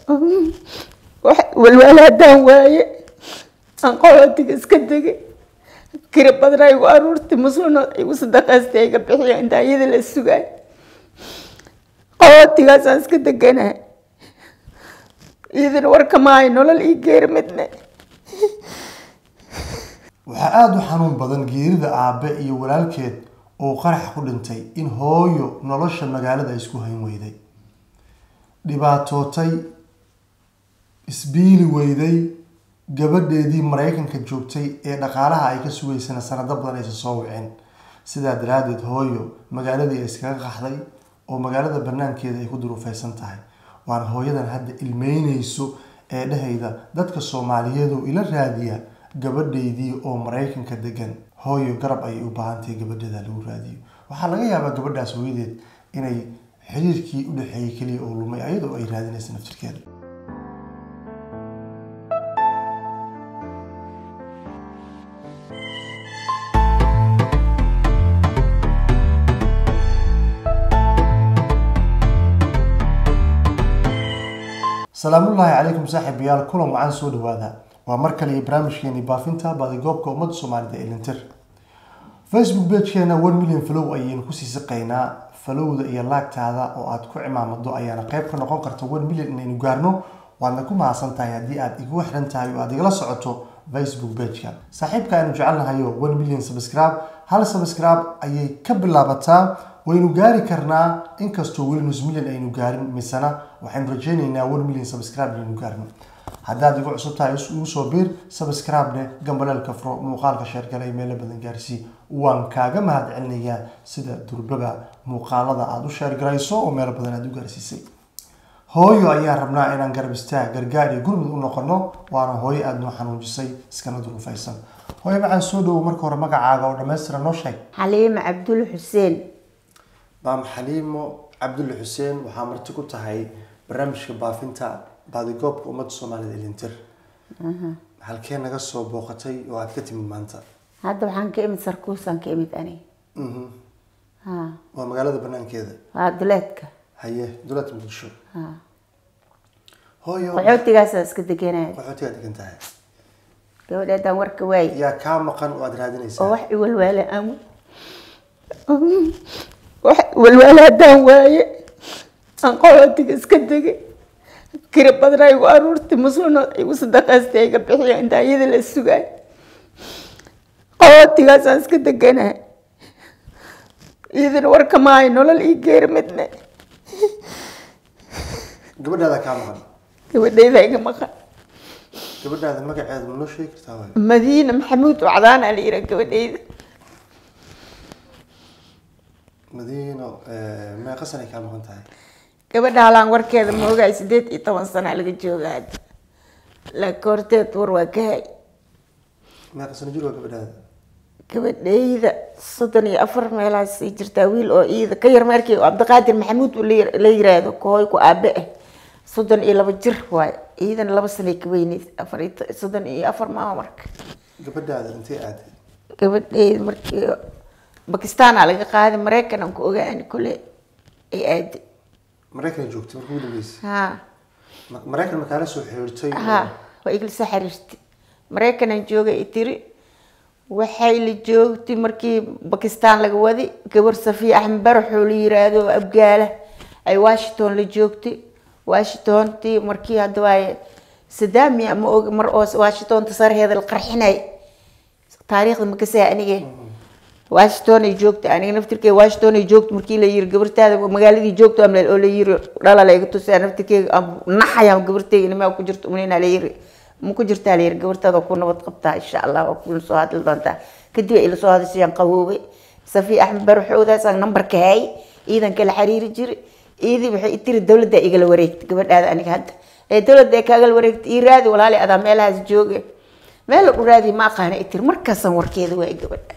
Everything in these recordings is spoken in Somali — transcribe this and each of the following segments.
walwaala haddaan waaye aan qolootiga iska degay kira badnaa igu aruurtay muslina igu sadaqaystay iga bixiya intaa iyada la sugaay qolootigaasaan iska deganahay iyadana warka maayo nolol ii geeri midne waxaa aada u xanuun badan geerida aabe iyo walaalkeed oo qarax ku dhintay in hooyo nolosha magaalada isku hayn weyday dhibaatootay isbiili weyday gabadheedii maraykanka joogtay ee dhaqaalaha ay ka sugaysana sanado badan aysan soo wicin sidaa daraadeed hooyo magaaladii ay iskaga qaxday oo magaalada banaankeeda ay ku duruufeysan tahay waana hooyadan hadda ilmeyneyso ee dhehayda dadka soomaaliyeed oo ila raadiya gabadheydii oo maraykanka degan hooyo garab ayay u baahantahay gabadheeda lagu raadiyo waxaa laga yaabaa gabadhaas hooyadeed inay xiriirkii u dhexeeyey keliya oo lumay ayadoo ay raadinaysa naftirkeeda salaamullaahi calaykum saaxiibayaal kulan wacan soo dhawaada waa mar kale iyo barnaamijkeeni baafinta baadigoobka ummadda soomaalida ee lintir facebook pagekeena one million falow ayaynu kusii siqaynaa falowda iyo laagtaada oo aad ku cimaamado ayaana qayb ka noqon karta one million inaynu gaarno waadna ku mahadsan tahay haddii aad igu xiran tahay oo aad igala socoto facebook pageka saaxiibka aynu jecelnahayo one million subscribe hal subscribe ayay ka bilaabataa waynu gaari karnaa inkastoo weli nus million aynu gaarin misena waxaynu rajeyneynaa one million subscribe inaynu gaarno haddaad igu cusub tahay ugu soo biir subscribe-ne gambaleelka furo muuqaalka sheergale ee meelo badan gaarsii waan kaaga mahad celinayaa sida durbaba muuqaalada aada u sheergarayso oo meelo badan aada u gaarsiisay hooyo ayaan rabnaa inaan garab istaag gargaar iyo gurmud u noqono waana hooyo aada noo xanuujisay iskana duruufaysan hooyo macaan soo dhowo marka hore magacaaga oo dhammaystira noo sheeg xaliime cabdul xuseen maam xaliimo cabdulle xuseen waxaa marti ku tahay barnaamijka baafinta baadigoobka ummadda soomaalida elintir halkee naga soo booqatay oo aad ka timid maanta hadda waxaan ka imid sarkuusaan ka imid ani Mhm. ha waa magaalada banaankeeda waa duleedka haye dowladda muqdisho ha hooyo qaxootigaasaan iska deganaya qaxootigaa degan tahay gabadheedaan warka waaye yaa kaa maqan oo aad oo raadinaysaa wax iwalwaala aan wax iwalwaala haddaan waaye aan qolootiga iska degay kira badnaa igu aruurtay muslina igu sadaqaystay iga bixiya intaa iyada la sugaay qolootigaasaan iska deganahay iyadana warka maayo nolol ii geeri midne gabadhaada kaa maqan gabadheyda iga maqan gabadhaada magaceeda ma noo sheegi kartaa waayo madiina maxamuud wacdaan aa la yihaa gabadheyda madiino meeqa sanay kaa maqan tahay gabadha halaan warkeeda ma ogaay sideed iyo toban sana laga jooga hadda laakiin horteed war waa ka hay meeqa sano jir waa gabadhaada gabadheyda soddon iyo afar meelahaas ay jirtaa wiil oo iida ka yar markii cabdiqaadir maxamuud uu la yir- la yiraahdo kooy ku aabe ah soddon iyo laba jir waaye iidana laba sanay ka weyneyd afar iyo to- soddon iyo afar maama marka gabadhaada intay aaday gabadheyda markii bakistaana laga qaaday maraykan aan ku ogaani kule ay aaday maraykan joogtay markii ugu dambeysay ha Ma- maraykan ma kaala soo xiriirtay ha waa igla soo xiriirtay maraykanaan joogay i tiri waxay la joogtay markii bakistaan laga wadi gabar safiya axmed baraxoo la yiraahdo oo abgaala ay washington la joogtay washingtontii markii hadda waaye sadaami ama og mar oo washingtonta sarheeda la qarxinay taariikhda makasaya anige washington ay joogtay aniga naftirkeyga washington ay joogtay markii la yiri gabartaada magaaladii joogto amleel oo la yiri dhala la iga tusaa naftirkeyga aan naxaya gabarteyga nimaa ku jirto umanina la yiri ma ku jirtaa la yiri gabartaada ku nabad qabtaa insha allah waa kula soo hadli doontaa kadib ay ila soo hadashayaan qawoobay safiya axmed baraxoodaasaan nambarka hay ciidanka la xiriiri jiray ciidii waxay i tiri dowladda igala wareegtay gabadhaada aniga hadda ee dowladda ay kaagala wareegtay ii raadi walaali adaa meelahaas jooge meel la dhuraadi ma aqaana i tiri markaasaan warkeeda waay gabadha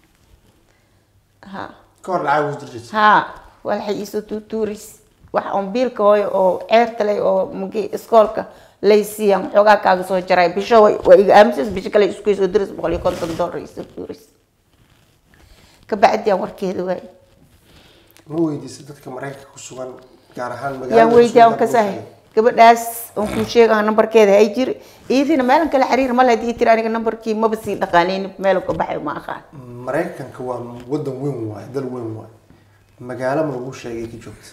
ha ka hor lacag ugu jirjirtay haa waxay iisoo tuutuuris wax on biilka hooyo oo ceerta leh oo magi iskoolka lay siiyaan xoogaa kaaga soo jaray bisho way- waa iga aaminsays bisho kale isku soo diris boqol iyo konton dollar isoo tuuris kabacdi aan warkeeda waay ma weydiisay dadka maraykanka ku sugan gaar ahaan yaan magaalada weydiyaa Suudan on kasahay Bushra? gabadhaas aan kuu sheega nambarkeeda hay jiri iidina meelan kale xiriir male hadii tiri aniga nambarkii maba sii dhaqaanaynin meel ka baxay ma aqaan maraykanka waa wadan weyn waaye dal weyn waaye magaalo ma lagu sheegay ka joogta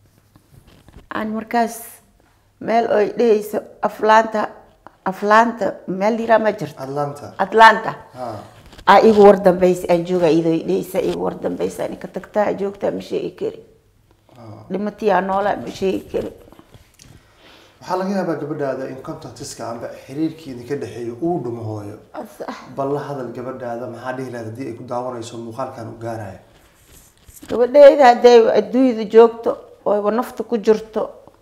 aan markaas meel oy dhehayso aflaanta aflaanta meel liraa ma jirto atlanta atlanta ha aa igu war dambaysa aan jooga iyadoo i dhehaysa igu war dambaysa ani ka tagtaa joogtaa ma sheegi kari dhimatiyaa noolaa ma sheegi kari waxaa laga yaabaa gabadhaada in contactiska amba xiriirkii idinka dhexeeyo uu dhumo hooyo Sax. bal la hadal gabadhaada maxaa dhihi lahayd haddii ay ku daawanayso muuqaalkan u gaaraya gabadheyda hadday adduunyada joogto oo nafta ku jirto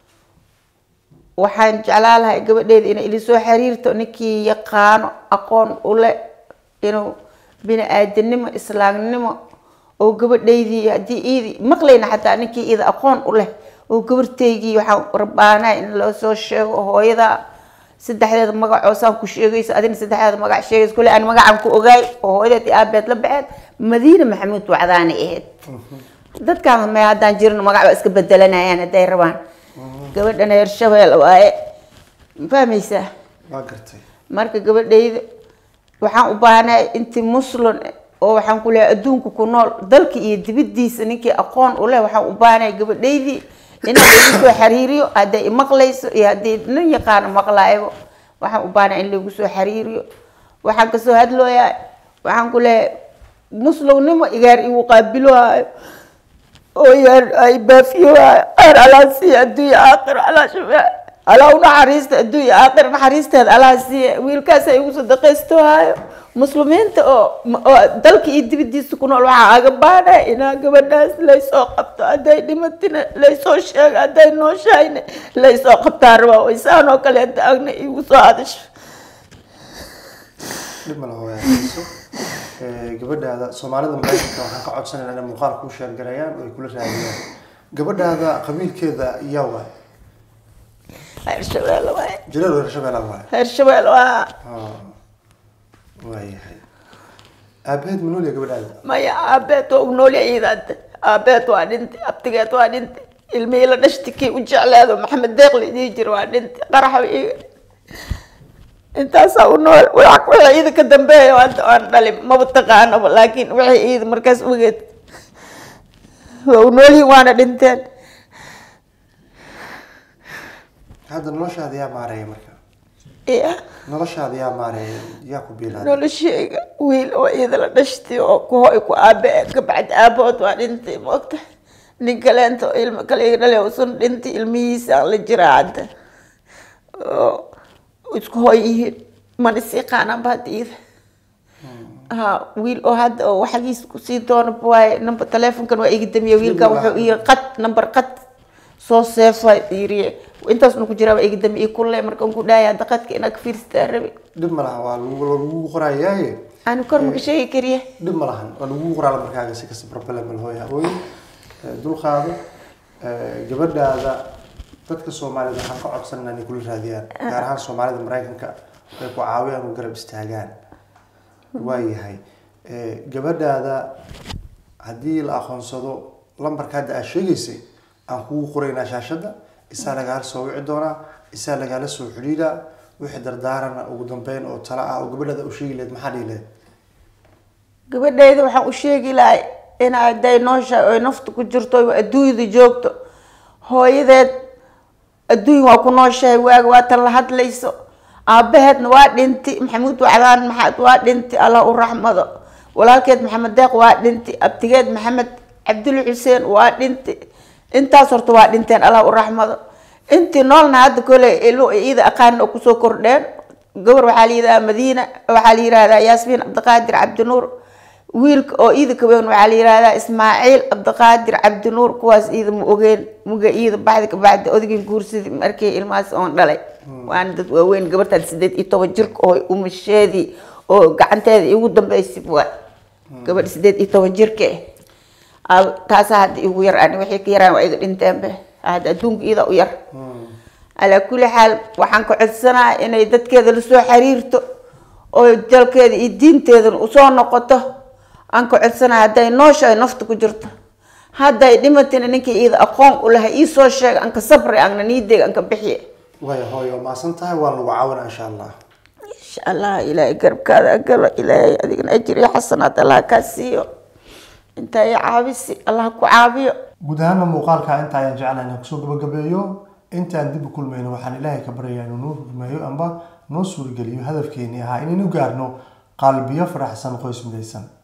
waxaan jeclaan lahay gabadheyda inay ila soo xiriirto ninkii yaqaano aqoon ule inuu bini aadanimo islaamnimo oo gabadheydii haddii iidi maqlayna xataa ninkii ida aqoon u leh oo gabarteygii waxaan rabaanaa in loo soo sheego hooyada saddexdeeda magacoo saan ku sheegayso adina saddexdeeda magac sheegayso kule aan magacaan ku ogaay oo hooyadeed iyo aabeed la baxeed madiina maxamuud wacdaana ahayd dadkaan me haddaan jirin magac waa iska bedelanayaan hadday rabaan gabadhana reer shabeel waaye ma fahmaysaa waa gartay marka gabadhayda waxaan u baahanahay intii muslim oo waxaan ku leehay adduunka ku nool dalka iyo dibadiisa ninkii aqoon u leh waxaan u baahanahay gabadhaydii inaan lagu soo xiriiriyo hadday imaqlayso iyo haddii nin yaqaano maqlaayo waxaan u baahanahay in lagu soo xiriiriyo waxaan kasoo hadlooyaa waxaan ku leehay muslimnimo igaar igu qaabiloohayo oo yaar ay baafiyoohayo aan alaasiiya adduunya aakhir alaa shafaa alaa u naxariista adduunya aakhir naxariisteeda alaa siiya wiilkaas ay igu sadaqaystoohayo muslimiinta oo oo dalka iyo dibadiisa ku nool waxaa aga baanaya inaa gabadhaas laysoo qabto hadday dhimatina laysoo sheego hadday nooshahayna laysoo qabtaa rabaa waysaan oo kale hadda agna igu soo hadasho dhib ma la hooyaayso gabadhaada soomaalida maraykanka waxaan ka codsanayna inay muuqaal kuu sheergarayaan oo ay kula raadiyaan gabadhaada qabiilkeeda yaa waay heer shabeel waaye jireer reer shabeella waay heer shabeel waa waayahay aabaheed ma noolya gabadhaada maya aabeed waa unoolya ciidaada aabeed waa dhintay abtigeed waa dhintay ilmihii la dhashti kii u jecleedo maxamed deeqli idii jir waa dhintay qaraxa iga intaasaa u nool wax- wixii ciida ka dambeeya hadda aan dhalin maba taqaanaba laakiin wixii ciida markaas ogeed waa u noolyihin waana dhinteen hadda noloshaada yaa maareeya marka iya noloshaada yaa maareeya yaa ku biilaada nolosheyga wiil oo ciida la dhashtay oo ku hoy ku aabe kabacdi aabahood waa dhintay maogta nin kaleento ilmo kale iga dhale usan dhintay ilmihiisa aan la jiraa hadda oo isku hoy yihiin mana sii qaanaanba hadda iida ha wiil oo hadda oo waxagiis kusii doona waaye number telefonkan waa iga damiye wiilkan wuxuu ii qad number qad soo seefa yiri intaasna ku jiraa waa iga damiye kulle markaan ku dhahay hadda qadka inaad ka fiirstaa rabi dhib ma laha waa lagu lagu qorayaaye aanu kor maka sheegi kariya dhib ma lahan waa lagu qoraala markaaga si kasta problem mal hooya hooyo dulqaado gabadhaada dadka soomaalida waxaan ka codsanaa inay kula raadiyaan gaar ahaan soomaalida maraykanka ay ku caawiyaan oo garab istaagaan waayahay gabadhaada haddii la aqoonsado lambarka hadda aad sheegaysay aan kugu qoraynaa shaashadda isaa lagaala soo wici doonaa isaa lagaala soo xidhiidhaa wixii dardaarana ugu dambeyn oo tala ah oo gabadhaada u sheegi lahayd maxaa dhihi lahayd gabadhayda waxaan u sheegi lahay in hadday nooshahay oy nafta ku jirto oy adduunyada joogto hooyadeed adduun waa ku nooshahay waaga waa tan la hadlayso aabaheedna waa dhinti maxamuud wacdaan maxaad waa dhinti allah u raxmado walaalkeed maxamed deeq waa dhinti abtigeed maxamed cabdul xuseen waa dhinti intaas horta waa dhinteen allah u raxmado intii noolna hadda kole ilmo iida aqaan oo kusoo kordheen gabar waxaa la yidhahdaa madiina waxaa la yidhahdaa yaasmiin cabdiqaadir cabdinuur wiilka oo iida ka weyn waxaa la yidhahdaa ismaaciil cabdiqaadir cabdinuur kuwaas iida ma ogeen muga iida baxdi ka baxdi odaygii guursadii markii ilmahaas oon dhalay waana dad waaweyn gabartaan sideed iyo toban jirka oo umasheedii oo gacanteeda igu dambeysay waa gabadh sideed iyo toban jirka ah taasaa hadda igu yar ani wixii ka yaraan waa iga dhinteenbe hadda adduunka iyada u yar calaa kulli xaal waxaan ka codsanaa inay dadkeeda lasoo xiriirto oo dalkeeda iyo diinteedana usoo noqoto aan ka codsanaa hadday noosha ay nafta ku jirto hadday dhimatina ninkii iyada aqoon u lahay ii soo sheega anka sabri anna niideeg anka bixiye waaya hooyo maasan tahay waan lagu caawina insha allah insha allah ilaahay garabkaada agalo ilaahay adigana ajir iyo xasanaad allah kaa siiyo intaa i caabisi allah ku caabiyo guud ahaana muuqaalka inta ayaan jeclahay inaan kusoo gabagabeeyo intaan dib u kulmayno waxaan ilaahay ka baryayaa inuu noo rumeeyo amba noo suurageliyo hadafkeenii ahaa inaynu gaarno qalbiyo faraxsan qoys midaysan